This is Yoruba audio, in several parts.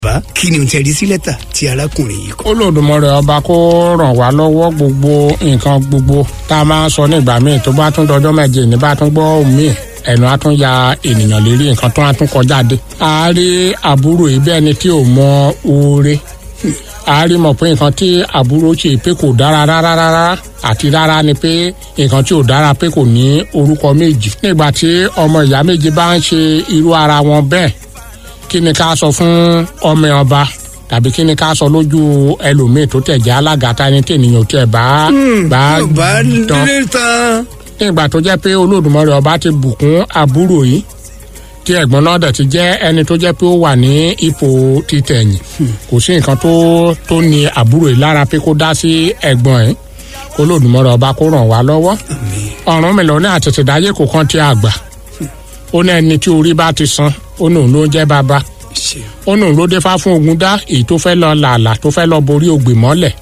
bá kí ni o tẹ rí sí lẹ́tà tí arákùnrin yìí kọ. olódùmarè ọba kó ràn wá lọ́wọ́ gbogbo nǹkan gbogbo tá a máa ń sọ nígbà míì tó bá tún dọjọ́ méje ní bá tún gbọ́ míì ẹnu á tún ya ènìyàn lérí nǹkan tó á tún kọjá dé. a rí àbúrò yìí bẹ́ẹ̀ ni tí ò mọ oore a rí mọ̀ pé nǹkan tí àbúrò ṣe pé kò dára rárá rárá àti rárá ni pé nǹkan tí ò dára pé kò ní orúkọ méjì. nígbà tí ọmọ ìyá méjì bá ń ṣe irú ara wọn bẹ́ẹ̀ kí ni ká sọ fún ọmọ ọba tàbí kí ni ká sọ lójú ẹlòmíì tó tẹ̀ jẹ́ alága ta ni tí ènìyàn tiẹ̀ bá bá bá tán lè tán. nígbà tó jẹ́ pé olódùmarè ọba ti bùkún àbúrò yìí tí ẹ̀gbọ́n náà dẹ̀ ti jẹ́ ẹni tó jẹ́ pé ó wà ní ipò títẹ̀yìn kò sí nǹkan tó tó ní àbúrò yìí lára pé kó dá sí ẹ̀gbọ́n yìí kó olódùmarè ọba kó ràn wá lọ́wọ́ ọ̀run mi lọ ní àtẹ̀tẹ̀dáyé kò kàn ti àgbà ó ní ẹni tí orí bá ti san ó ní òun ló ń jẹ́ bàbá ṣe ó nù ló dé fá fún ogun dá èyí tó fẹ́ lọ làálàá tó fẹ́ lọ borí ògbè mọ́lẹ̀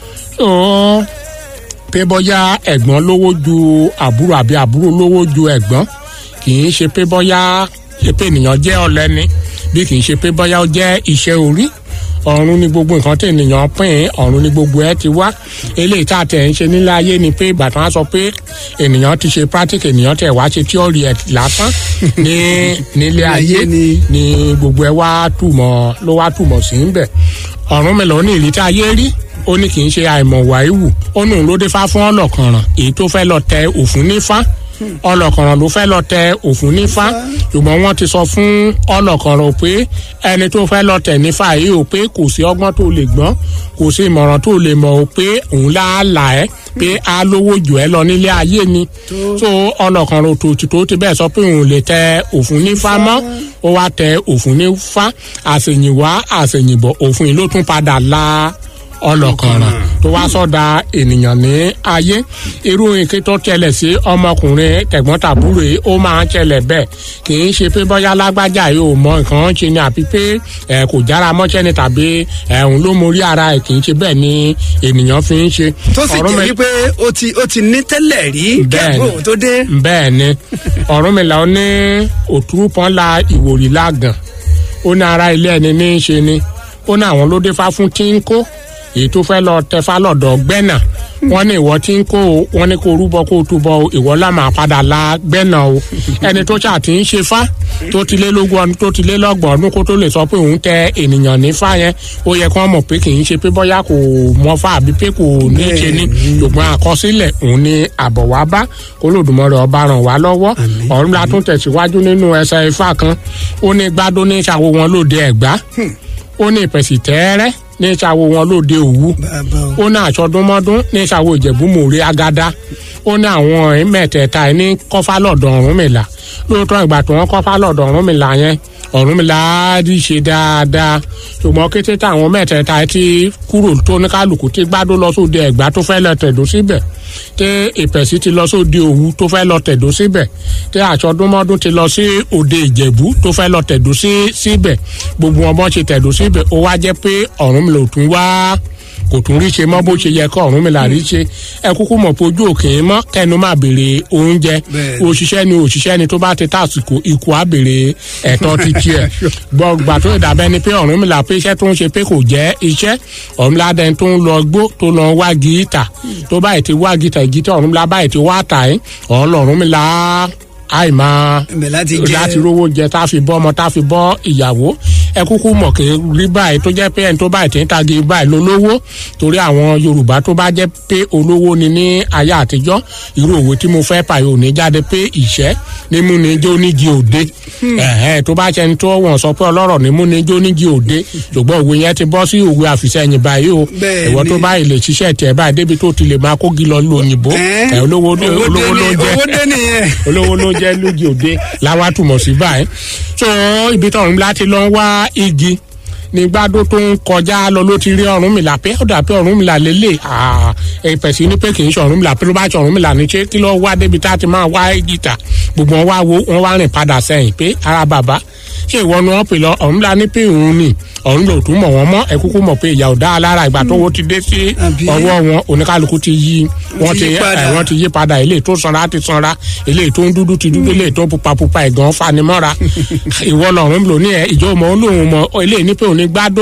ó pé bọ́yá ẹ̀gbọ́n lówó ju àbúrò àbí àbúrò lówó ju ẹ̀gbọ́n kì í ṣe pé bọ́yá pé ènìyàn jẹ́ ọ̀lẹ́ni bí kì í ṣe pé bọ́yá ó jẹ́ iṣẹ́ orí ọ̀run ni gbogbo nǹkan tí ènìyàn pín in ọ̀run ni gbogbo ẹ ti wá eléyìí tá a tẹ̀ ń ṣe nílé ayé ni pé ìgbà tí wọ́n sọ pé ènìyàn ti ṣe practice ènìyàn tẹ̀ wá ṣe tíọ́rì ẹ̀ lásán ní nílé ayé ni. ni gbogbo ẹ wá túmọ̀ ló wá túmọ̀ sí ń bẹ̀ ọ̀run mi lọ ní ìlí tá a yé rí ó ní kì í ṣe àìmọ̀ wàíwù ó nù ló dé fá fún ọlọ́kànràn èyí tó fẹ́ lọ tẹ òfun nífá ọlọ́kànràn ló fẹ́ lọ tẹ òfun nífá ṣùgbọ́n wọ́n ti sọ fún ọlọ́kànràn pé ẹni tó fẹ́ lọ tẹ̀ nífá yìí ò pé kò sí ọgbọ́n tó lè gbọ́n kò sí ìmọ̀ràn tó lè mọ̀ ò pé òun láàlà ẹ́ pé á lówó jù ẹ́ lọ nílé ayé ni so ọlọ́kànràn òtòtì tó ti bẹ́ẹ̀ sọ pé òun lè tẹ òfun nífá mọ́ ó wá tẹ òfun nífá àṣèyìnwá àṣèyìnbọ̀ òfin yìí ló tún padà la ọlọ́kànràn tó wá sọ́dà ènìyàn ní ayé irú nǹkan tó tẹlẹ̀ sí ọmọkùnrin tẹ̀gbọ́n-tàbúrò yìí ó máa ń tẹlẹ̀ bẹ́ẹ̀ kì í ṣe pé bọ́yá lágbájá yìí ò mọ nǹkan ṣe ni àbí pé ẹ kò jára mọ́ṣẹ́ ni tàbí ẹ̀hún ló mórí ara ẹ̀ kì í ṣe bẹ́ẹ̀ ni ènìyàn fi ń ṣe. tó sì Ọ̀rọ̀ jẹ́ mi- wípé ó ti ó ti ní tẹ́lẹ̀ rí kí Bẹ́ẹ̀ni. àbúrò tó dé. bẹ́ẹ̀ ni ọ̀rúnmìlà ó ní òtúrú pọ́n la ìwòrì lágàn ó ní ara ilé ẹni ní í ṣe ni ó ní àwọn ló dé fá fún tí ń kó èyí tó fẹ́ lọ tẹfá lọ́dọ̀ gbẹ́nà wọ́n ní ìwọ tí ń kó o wọ́n ní kó o rúbọ kó o túbọ o ìwọ lá máa padà la gbẹ́nà o ẹni tó ṣáà ti ń ṣe fá tó ti lé lógún ọdún tó ti lé lọ́gbọ̀n ọdún kó tó lè sọ pé òun tẹ ènìyàn ní fá yẹn ó yẹ kí wọ́n mọ̀ pé kì í ṣe pé bọ́yá kò mọ fá àbí pé kò ní í ṣe ní ṣùgbọ́n àkọsílẹ̀ òun ni àbọ̀ wá bá kólódùmọ̀rẹ́ ọba ràn wá lọ́wọ́ ọ̀run la tún tẹ̀síwájú nínú ẹsẹ̀ ifá kan ó ní gbádùn ní ìṣàwó wọn lóde ẹ̀gbá ó ní ìpẹ̀sì tẹ́ẹ́rẹ́ ní ìṣàwó wọn lóde òwú bàbá o ó ní àṣọdúnmọ́dún ní ìṣàwó ìjẹ̀bú mòrí agada ó ní àwọn ẹ̀yìn mẹ́tẹ̀ẹ̀ta ẹ̀ ní kọ́fà lọ́dọ̀ Ọ̀rúnmìlà lóòótọ́ ìgbà tí wọ́n kọ́fà lọ́dọ̀ Ọ̀rúnmìlà yẹn Ọ̀rúnmìlà á rí ṣe dáadáa ṣùgbọ́n kété táwọn mẹ́tẹ̀ẹ̀ta ẹ̀ ti kúrò tó ní kálukú tí gbádùn lọ sóde ẹ̀gbá tó fẹ́ lọ tẹ̀dó síbẹ̀ tí ìpẹ̀sì ti lọ sóde òwú tó fẹ́ lọ tẹ̀dó síbẹ̀ tí àṣọdúnmọ́dún ti lọ sí òde ìjẹ̀bú tó fẹ́ lọ tẹ̀dó sí síbẹ̀ gbogbo wọn bọ́ ṣe tẹ̀dó síbẹ̀ ó wá jẹ́ pé Ọ̀rúnmìlà ò tún wá kò tún rí ṣe mọ́ bó ṣe yẹ kọ́ Ọ̀rúnmìlà rí ṣe ẹ kúkú mọ̀ pé ojú òkè mọ́ kẹnu máa béèrè oúnjẹ Bẹ́ẹ̀ni. òṣìṣẹ́ ni òṣìṣẹ́ ni tó bá ti tàsìkò ikú á béèrè ẹ̀tọ́ ti tiẹ̀ gbọ̀gbà tó ìdàbẹ́ ni pé Ọ̀rúnmìlà pé iṣẹ́ tó ń ṣe pé kò jẹ́ iṣẹ́ Ọ̀rúnmìlà dẹni tó ń lọ gbó tó lọ wá gíítà tó báyìí ti wá gíítà gíítà Ọ̀rúnmìlà báyìí ti wá tà ẹ́ Ọ̀rúnmìlà àìmáa ibẹ̀ láti jẹ́ láti rówó jẹ tá a fi bọ́ ọmọ tá a fi bọ́ ìyàwó ẹ kúkú mọ̀ kí rí báyìí tó jẹ́ pé ẹni tó báyìí tí ń tagi báyìí lólówó torí àwọn Yorùbá tó bá jẹ́ pé olówó ni ní ayé àtijọ́ irú òwe tí mo fẹ́ pààyè òní jáde pé ìṣẹ́ nímú ni jó nígi òde ẹ̀hẹ́n tó bá ṣẹni tó wọ́n sọ pé ọlọ́rọ̀ nímú ni jó nígi òde ṣùgbọ́n òwe yẹn ti bọ́ sí òwe àfìsẹ́yìn báyìí o Bẹ́ẹ̀ ìwọ tó ni. báyìí lè ṣiṣẹ́ tiẹ̀ báyìí débi tó ti lè máa kógi lọ lu òyìnbó ẹ̀ olówó owó dé olówó ló ní- ń jẹ́ owó dé nìyẹn. olówó ló jẹ́ lójú òde làwa túmọ̀ sí báyìí so ibi tí Ọ̀rúnmìlà ti lọ ń wá igi ní gbádó tó ń kọjá lọ ló ti rí Ọ̀rúnmìlà pé ó dà pé Ọ̀rúnmìlà lélẹ̀ ìpẹ̀sì ní pé kì í ṣe Ọ̀rúnmìlà pé ló bá ṣe Ọ̀rúnmìlà ní ṣé kí ló wá débi tá a ti máa wá igi tà gbogbo wọn wá wo wọn wá rìn padà sẹ́yìn pé ara bàbá ṣé ìwọ ni wọ́n pè lọ ọ̀hún la ní pé òun ni ọ̀hún lò tún mọ̀ wọ́n mọ́ ẹ kúkú mọ̀ pé ìyà ò dá lára ìgbà tó wo ti dé sí Àbí? ọwọ́ wọn oníkálukú ti yí wọ́n ti ti yí padà. ẹ, wọ́n ti yí padà eléyìí tó sanra ti sanra eléyìí tó ń dúdú ti dúdú eléyìí tó ń pupa pupa ẹ̀gàn fanimọ́ra ìwọ lọ́run lò ní ẹ ìjọ mọ̀ ó lóun mọ̀ eléyìí ní pé òun ní gbádùn